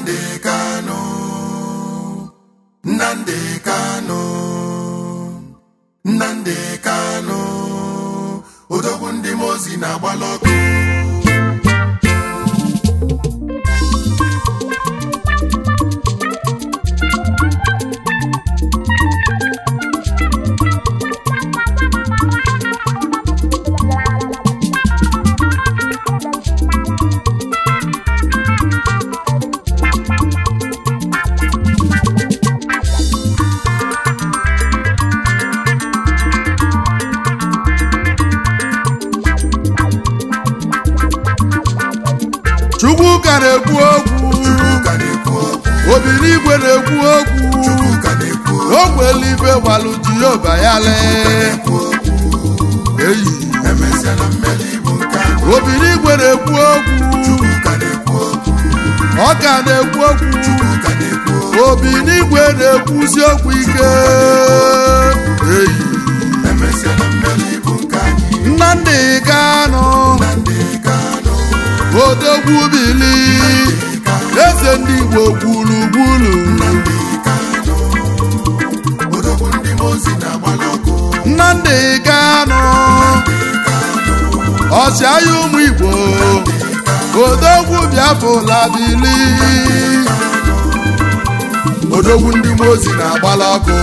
Nnamdi Kanu Nnamdi Kanu Nnamdi Kanu odogwu ndị mozi na-agbalị ọkụ Chukwuka na-ekwu okwu Chukwuka na-ekwu okwu obi n'igwe na-ekwu okwu Chukwuka na-ekwu okwu n'ogwele ife gbalụ Jehova ya lee na-ekwu okwu eyi emesiala mmeli bụ nke ahụ obi n'igwe na-ekwu okwu Chukwuka na-ekwu okwu ọka na-ekwu okwu Chukwuka na-ekwu okwu obi n'igwe na-ekwuzi okwu ike eyi emesiala mmeli bụ nke anyị Nnamdi Kanu Nnamdi Kanu odogwu bili eze ndị Igbo gburugburu Nnamdi Kanu odogwu ndị mozi na-agbalị ọkụ Nnamdi Kanu ọchịagha ụmụ Igbo odogwu Biafra bili odogwu ndị mozi na-agbala ọkụ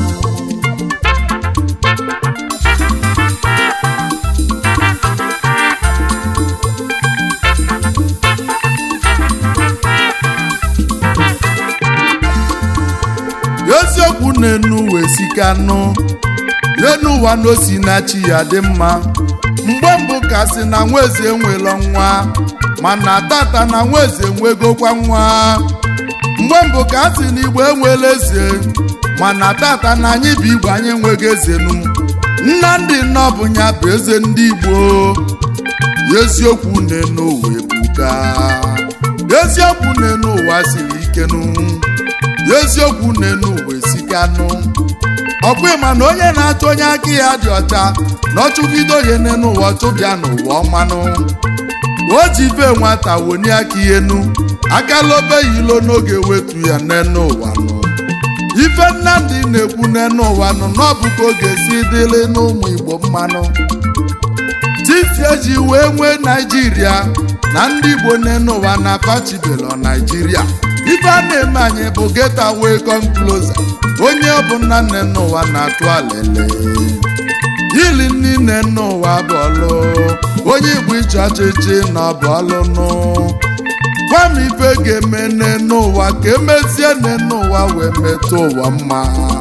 eziokwu na-enu wee sikanụ n'enu ụwa na osi na chi ya dị mma mgbe mbụ ka si na nwaeze enwelo nwa mana tata na nwaeze nwegokwa nwa mgbe mbụ ka a si na igbo enwela eze mana tata na anyị bụ igbo anyị enweghị ezenu Nnamdi Nnọbụnya bụ eze ndị igbo eziokwu na-enu ụwa ebuka eziokwu na-enu ụwa siri ikenu eziokwu na-enu ụwa esikanụ ọkwa ịma na onye na-achọ onye aka ya dị ọcha na ọchụgide onye n'enu ụwa chụbịa n'ụwa ọmanụ o ji ife nwata woni aka ihe nu akala ya ilo n'oge wetu ya n'enu ụwa nụ ife Nnamdi na-ekwu n'enu ụwa nụ na ọ bụ ka ọ ga-esi dịrị n'ụmụ Igbo mmanụ titi eji wee nwee naijiria na ndị igbo n'enu ụwa na pachibelo naijiria ife a na-eme anyị bụ geta wee come closer onye ọbụla n'enu ụwa na-atụ alele ili niile n'ụwa bụ ọlụ onye igbo iche ọchịchị na ọ bụ ọlụ nụ gwa m ife ga-eme n'enu ụwa ka emezie n'enu ụwa wee metụ ụwa mma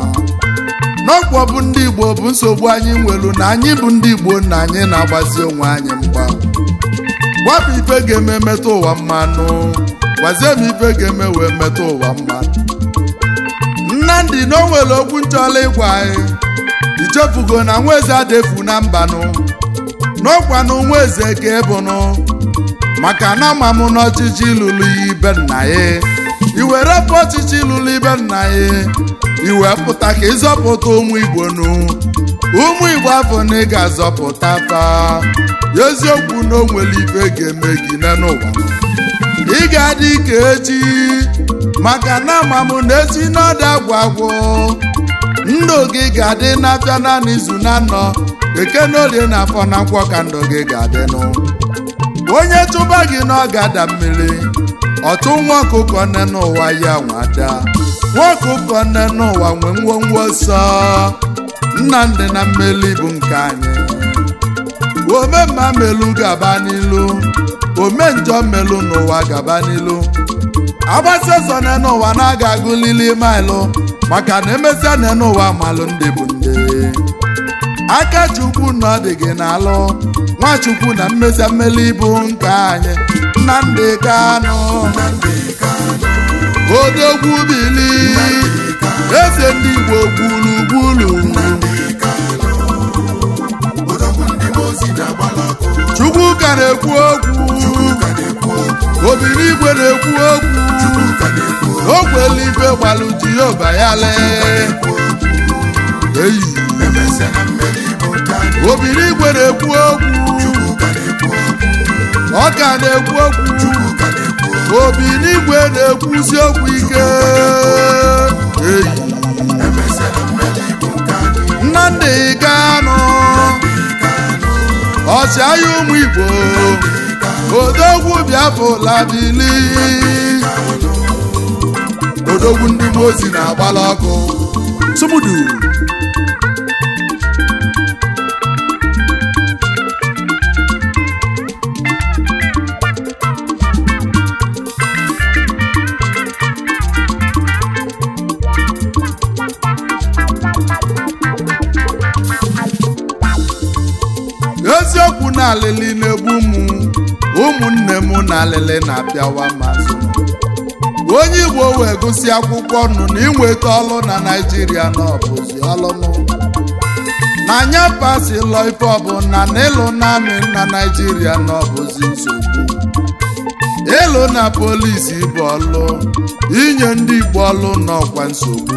n'ọkwa bụ ndị igbo bụ nsogbu anyị nwelu na anyị bụ ndị igbo na anyị na-agbazi onwe anyị mgba gwa m ife ga-eme metụ ụwa mmanụ gwazie m ife ga-eme wee metụ ụwa mma Nnamdi na o nwere okwu nchọla ịgwa anyị ichefugo na nwaeze adefu na mbanụ n'ọkwa na nwaeze ka ịbụnụ maka na ama m n'ọchịchị lụrụ ibe nna ya iwere pụ ọchịchị lụrụ ibe nna ya iwe pụta ka ịzọpụta ụmụ igbo nụ ụmụ igbo afọ na ị ga-azọpụta fa eziokwu na o nwere ife ga-eme gị n'ụwa ị ga-adị ka echi maka na ama m na echi n'ọdụ agwụ agwụ ndụ gị ga-adị n'afịa naanị izu na anọ eke na olie na afọ na nkwọ ka ndụ gị ga-adịnụ onye chụba gị na ọ ga-ada mmiri ọchụ nwa ọkụkọ nne n'ụwa ya nwada nwa ọkụkọ nne n'ụwa nwee ngwongwo ọsọ Nnamdi na mmeli bụ nke anyị omemma melu gaba n'ilu ome njọ melu n'ụwa gaba n'ilu agbasa ọsọ nne n'ụwa na-aga agụlili maịlụ maka na emesịa nne n'ụwa malụ ndị bụ ndị aka chukwu na ọ dị gị n'alụ nwachukwu na mmesịa mmeli bụ nke anyị Nnamdi Kanu Nnamdi Kanu odogwu bili eze ndị Igbo gburugburu Nnamdi Kanu odogwu ndị mozi na-agbalị ọkụ Chukwuka na-ekwu okwu Chukwuka na-ekwu okwu obiri igwe na-ekwu okwu Chukwuka na-ekwu okwu ogwele ife gbalụ Jehova ya lee eyi emesiala mmeli bụ nke anyị obiri igwe na-ekwu okwu Chukwuka na-ekwu okwu ọka na-ekwu okwu Chukwuka na-ekwu okwu obi n'igwe na-ekwuzi okwu ike eyi emesịa na mmeri bụ nke anyị nnamdị kanụ ọchịagha ụmụ igbo odogwu biafụla bili odogwu ndị mozi na-agbala ọkụ sumudu eziokwu na alịlị na-egbu m ụmụnne m na alịlị na-apịawa mazụ onye igbo wee gụsị akwụkwọ nụ na inweta ọlụ na naijiria na ọbụzi ọlụnụ na anya pasilọ ife ọbụla na ịlụ naanị na naijiria na ọbụzi nsogbu ịlụ na polisi bụ ọlụ inye ndị igbo ọlụ n'ọkwa nsogbu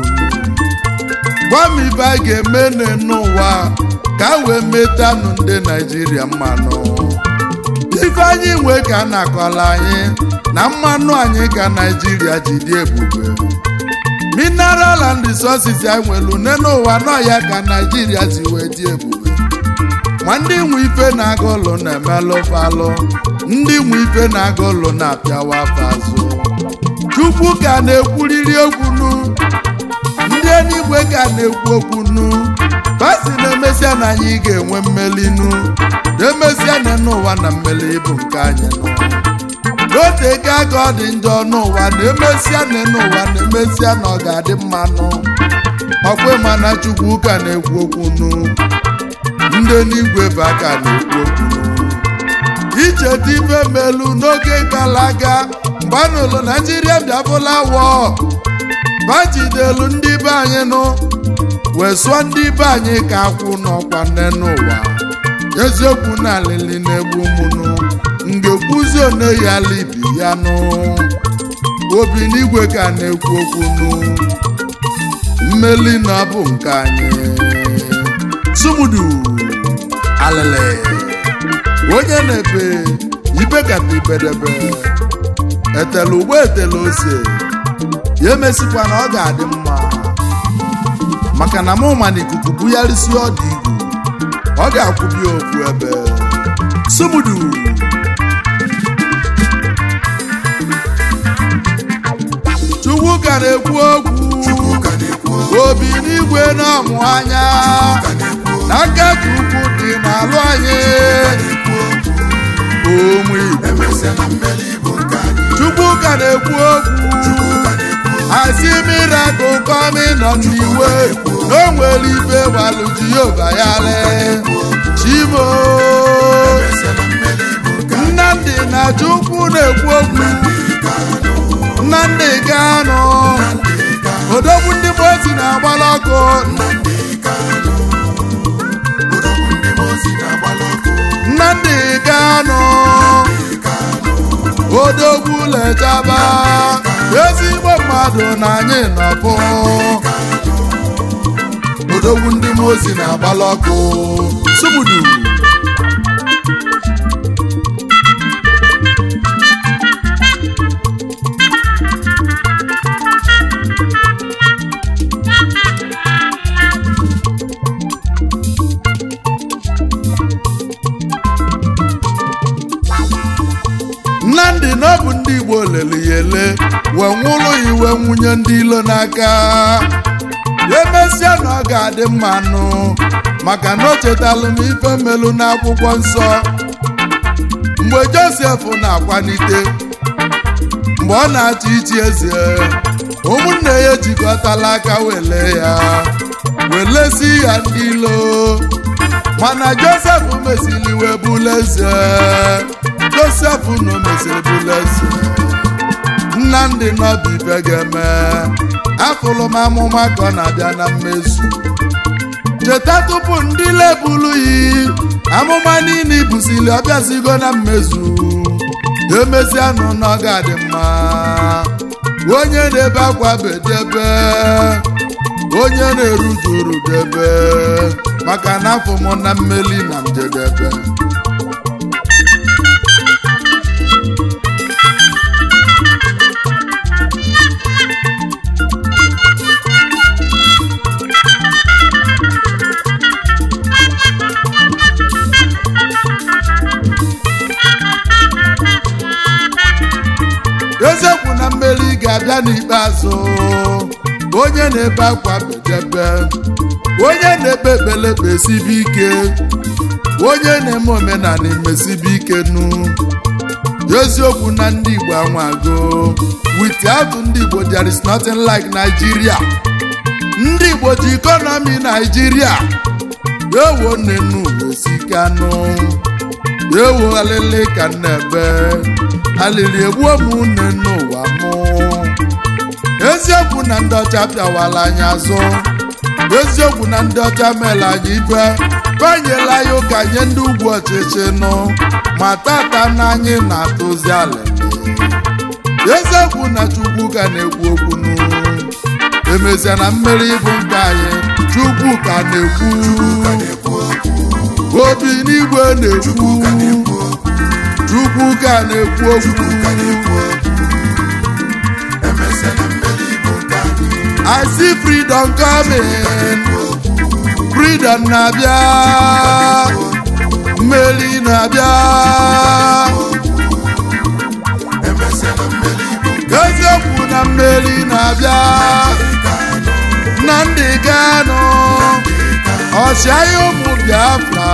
gwa m ibe a ga-eme n'ụwa ka a wee metanụ ndị naijiria mmanụ ife anyị nwee ka a na-akọla anyị na mmanụ anyị ka naijiria ji dị ebube mineral and resources anyị nwere une n'ụwa nọ ya ka naijiria si wee dị ebube ma ndị nwe ife na-aga ụlọ na-emelụ falụ ndị nwe ife na-aga ụlọ na-apịawa afa azụ chukwu ka na-ekwuriri okwu nu ndị eluigwe ka na-ekwu okwu nu basi na-emesịa na anyị ga-enwe mmeli nu na-emesịa na n'ụwa na mmeli bụ nke anyị nụ n'otego aka ọ dị njọ n'ụwa na-emesịa na n'ụwa na-emesịa na ọ ga-adị mmanụ ọkwe mana chukwu ka na-ekwu okwu nu ndị n'igwe bụ aka na-ekwu okwu nu icheta ife melu n'oge gara aga mgbe a nụrụ naijiria bịabụla wọ bajidelu ndị be anyị nụ wee sụọ ndị be anyị ka akwụ n'ọkwa nne n'ụwa eziokwu na alili na-egbu mụnụ ngekwuzi one ya libi ya nụ obi n'igwe ka na-ekwu okwu nụ mmeli na ọ bụ nke anyị sumudu alele onye na-ebe ibe kata ibedebe etela ugbo etela ose ya emesikwa na ọ ga-adị mma maka na mụ ma na ikuku bugharịsi ọdụ igwu ọ ga-akwụbi ofu ebe sumudu chukwu ka na-ekwu okwu Chukwu ka na-ekwu okwu obi n'igwe na-amụ anya ka na-ekwu okwu n'aka chukwu dị n'alụ anyị na-ekwu okwu ụmụ igbo emesịa na mmeri bụ nke anyị chukwu ka na-ekwu okwu Chukwu ka na-ekwu okwu asị mirakụl kọmi nọ n'iwe na o nwere ife gbalụ jehova ya lee chimo emesịa na mmeri bụ nke anyị nnamdị na chukwu na-ekwu okwu nnamdị ganụ odogwu ndị mozi na-agbala ọkụ Nnamdị Kanụ odogwu ndị mozi na-agbala ọkụ nnamdị ganụ odogwu lechaba ezigbo mmadụ na anyị nọpụ odogwu ndị mozi na-agbala ọkụ sumudu nnamdị na ọ bụ ndị igbo lere ya ele wee nwụrụ ya iwe nwunye ndị ilo n'aka emesịa na ọ ga-adị mma nụ maka na o chetalụ m ife melu n'akwụkwọ nsọ mgbe josef na-akwanite mgbe ọ na-achị ichi eze ụmụnne ya ejikọtala aka wele ya welesi ya ndị ilo mana josef mesiri wee bụla eze josef na o mesiri bụla eze nnamdị nọbụ ife ga-eme afụlụ m amụma ka ọ na-abịa na mmezu cheta tupu ndị lebulu yi amụma niile ibusili ọbịazigo na mmezu emezianụ na ọ ga-adị mma onye na-ebe akwa bedebe onye na-erujuru debe maka na afọ m na mmeli na njedebe eziokwu na mmeri ga-abịa n'ikpeazụ onye na-ebe akwa bedebe onye na-ekpe ekpelekpe esibe ike onye na-eme omenala emesibe ike nu eziokwu na ndị igbo anwago without ndị igbo there is nothing like Nigeria ndị igbo ji ikonomi Nigeria ewo nnenu esikanụ ewo alịlị ka nnebe alịlị egbuo m une n'ụwa mụ eziokwu na ndị ọcha pịawala anyị azụ eziokwu na ndị ọcha mere anyị ibe banyela ya ụka nye ndị ugwu ọchịchị nụ ma tata na anyị na-atụzi alịlị eziokwu na chukwu ka na-ekwu okwu nụ emezia na mmeri ịbụ nke anyị chukwu ka na-ekwu obi n'igwe na-ekwu chukwu ka na-ekwu okwu I see freedom coming freedom na-abịa mmeri na-abịa eziokwu na mmeri na-abịa na ndị Kanu ọchịagha ụmụ Biafra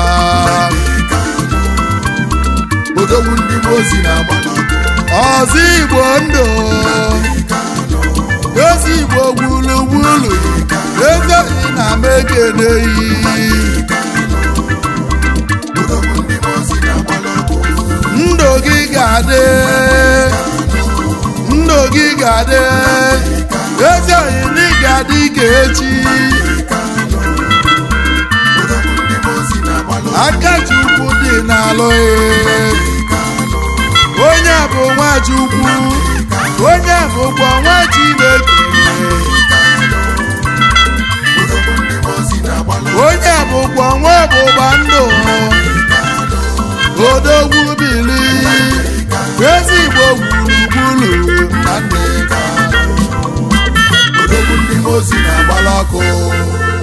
odogwu ndị mozi na-agba ọzọ Igbo ndụ ezi Igbo gburugburu ezeghị na mekeneyi odogwu ndị mozi na-agba ndụ gị ga-adị ndụ gị ga-adị ezeghị na ị ga-adị ka echi odogwu ndị mozi na-agba aka Chukwu dị n'alụ onye bụ nwa Chukwu onye bụkwa nwa Chineke odogwu ndị mozi na-agba onye bụkwa nwa ọgbụgba ndụ odogwu bili ezigbo gburugburu na ndị odogwu ndị mozi na-agbala ọkụ